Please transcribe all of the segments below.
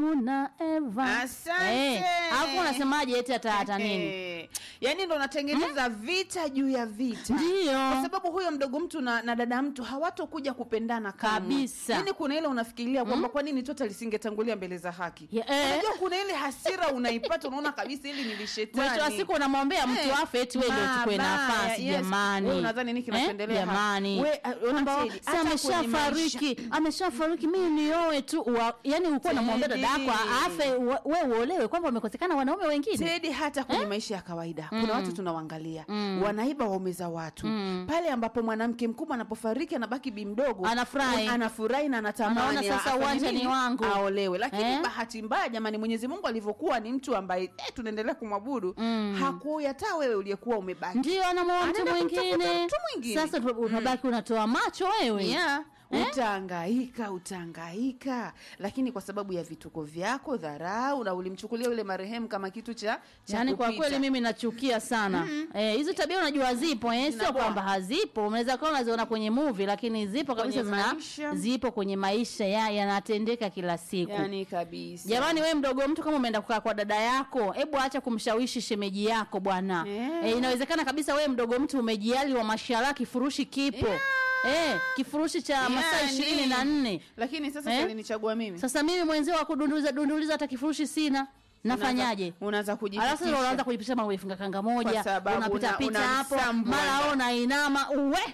Adamu na Eva. Asante. Eh, alafu unasemaje eti hata hata nini? Eh, yaani ndo unatengeneza vita juu ya vita Ndio. kwa sababu huyo mdogo mtu na, na dada mtu hawatokuja kupendana kamwe. Kabisa. Yaani kuna ile unafikiria kwamba kwa nini tota lisingetangulia mbele za haki Ya, eh. unajua kuna ile hasira unaipata unaona kabisa hili ni lishetani Mwisho wa siku unamwombea mtu Eh, afe eti wewe ndio uchukue mabaya, nafasi yes. jamani. Wewe unadhani nini kinachoendelea hapa? Jamani. We, uh, ona Kwamba Teddy, si hata kwenye ameshafariki, ameshafariki mimi nioe tu. Wa- Yaani ulikuwa unamwombea dada yako Teddy. afe wa- wewe uolewe kwamba wamekosekana wanaume wengine. Tedi, hata kwenye maisha ya kawaida kuna watu tunawaangalia wanaiba waume za watu pale ambapo mwanamke mkubwa anapofariki anabaki bi mdogo Anafurahi. anafurahi na anatamani Anaona sasa afanye uwanja nini? ni wangu. aolewe lakini Eh? bahati mbaya jamani mwenyezi mungu alivyokuwa ni mtu ambaye eh, tunaendelea kumwabudu hakuyata wewe uliyekuwa umebaki Ndio anamwoa mtu Anaenda kumtafuta mwingine. mtu mwingine. Sasa tu- unabaki unatoa macho wewe. yeah. utaangaika utaangaika lakini kwa sababu ya vituko vyako dharau na ulimchukulia yule marehemu kama kitu cha, cha Yaani kwa kupita. kweli mimi nachukia sana eh, hizo tabia unajua zipo eh, sio Zinakuwa. kwamba hazipo. Unaweza kuwa unaziona kwenye movie, lakini zipo kabisa, Kwenye zina maisha. zipo kwenye maisha ya yanatendeka kila siku. yani kabisa Jamani, we mdogo mtu, kama umeenda kukaa kwa dada yako, hebu acha kumshawishi shemeji yako bwana. Yeah. Eh, inawezekana kabisa we mdogo mtu umejiali wa mashala, kifurushi kipo eh, kifurushi cha masaa Yani. ishirini na nne. lakini sasa Eh? alinichagua mimi Sasa mimi mwenzio wa kudunduliza dunduliza hata kifurushi sina, nafanyaje? Unaanza- unaanza Alafu kujipitisha sasa unaanza kujipitisha mambo ifunga kanga moja, Kwa sababu unapita una- pita hapo, unamsambwa. mara ona inama, uwe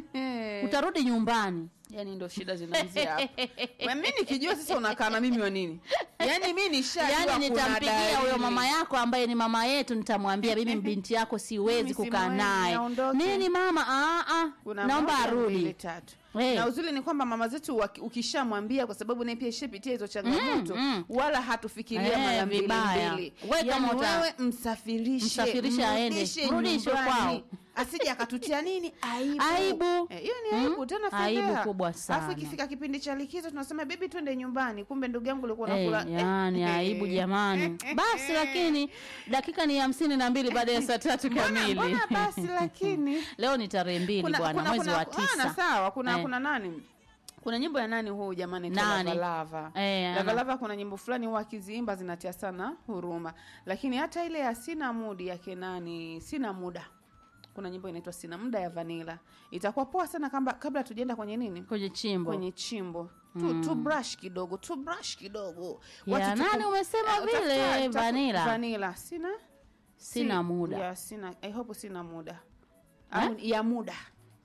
utarudi nyumbani. yani ndo shida zinaanzia hapo Wewe, mimi nikijua sasa unakaa na mimi wa nini yani mi nishajua Yaani kuna nitampigia huyo dalili. mama yako ambaye ni mama yetu, nitamwambia mimi binti yako siwezi Mimi kukaa simwezi, naye. aondoke. Nini mama? Ah, ah, Kuna naomba moja, mbili, arudi. tatu Eh. na uzuri ni kwamba mama zetu waki- ukishamwambia kwa sababu naye pia ishapitia hizo changamoto mm. wala hatufikiria Eh, mara mbili vibaya. mbili Wewe kama yani uta- wewe msafirishe Msafirishe aende. mrudishe Mrudishe nyumbani. kwao. asije akatutia nini aibu Aibu. Eh, hiyo ni aibu tena Aibu fedheha. kubwa sana. alafu ikifika kipindi cha likizo tunasema bebi twende nyumbani kumbe ndugu yangu ulikuwa Eh, unakula yani eh, aibu eh. jamani. Basi lakini dakika ni hamsini na mbili baada ya saa tatu Mbona- kamili. mbona basi lakini Leo ni tarehe mbili kuna, bwana, kuna, mwezi kuna, wa ah, tisa. na sawa kuna Eh. kuna nani kuna nyimbo ya nani huu jamani Nani? lavalava Eh, ana- lavalava kuna nyimbo fulani huwa akiziimba zinatia sana huruma lakini hata ile ya sina mudi yake nani sina muda kuna nyimbo inaitwa sina muda ya vanila itakuwa poa sana kamba, kabla tujaenda kwenye nini kwenye chimbo kwenye chimbo tu, tu brush kidogo tu brush kidogo Ya Watu tuku- nani umesema Eh, vile? tafuta- tafu- Vanilla? vanilla sina sina si- muda ya sina I hope sina muda Au ya muda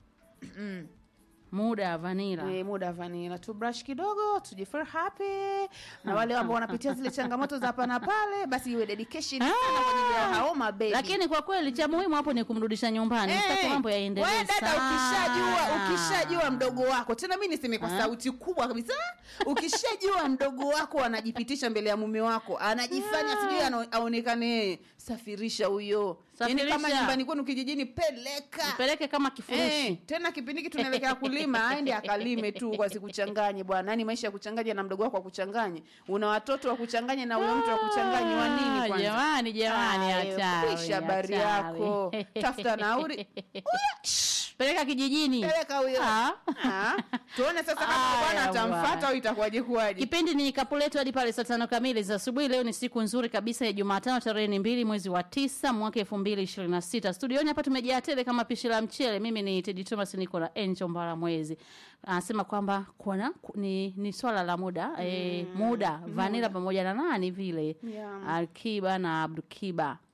muda ya vanila Eh, muda vanila tu brush kidogo tujifeel happy na wale ambao wanapitia zile changamoto za hapa na pale basi iwe dedication sana kwa ajili ya hao mabebi lakini kwa kweli cha muhimu hapo ni kumrudisha nyumbani sitaki mambo yaendelee wewe dada sana. ukishajua ukishajua mdogo wako tena mi niseme kwa sauti kubwa kabisa ukishajua mdogo wako anajipitisha mbele ya mume wako anajifanya sijui ana- aonekane yeye safirisha huyo yani kama Safirisha. nyumbani kwenu kijijini peleka peleke kama kifurushi Eh, tena kipindi hiki tunaelekea kulima aende akalime tu kwa sikuchanganye bwana yani maisha ya kuchanganya na mdogo wako wa kuchanganye una watoto wa kuchanganya na huyo mtu wa kuchanganye wa nini Ah, kwanza jamani jamani Aya, hatari, kwisha habari hatari. yako tafuta nauri Huyo, shh, peleka kijijini peleka huyo Ah. Ah, tuone sasa kama Aya, bwana atamfata bwana. au itakuwaje kuwaje kipindi ni kapu letu hadi pale saa tano kamili za asubuhi leo ni siku nzuri kabisa ya jumatano tarehe ni mbili mwezi wa tisa mwaka elfu mbili ishirini na sita studioni hapa tumejaa tele kama pishi la mchele mimi ni tedi thomas niko na enjo mbara mwezi anasema kwamba kuna ku- ni, ni swala la muda mm. e, muda vanila pamoja na nani vile Yeah. alkiba na abdukiba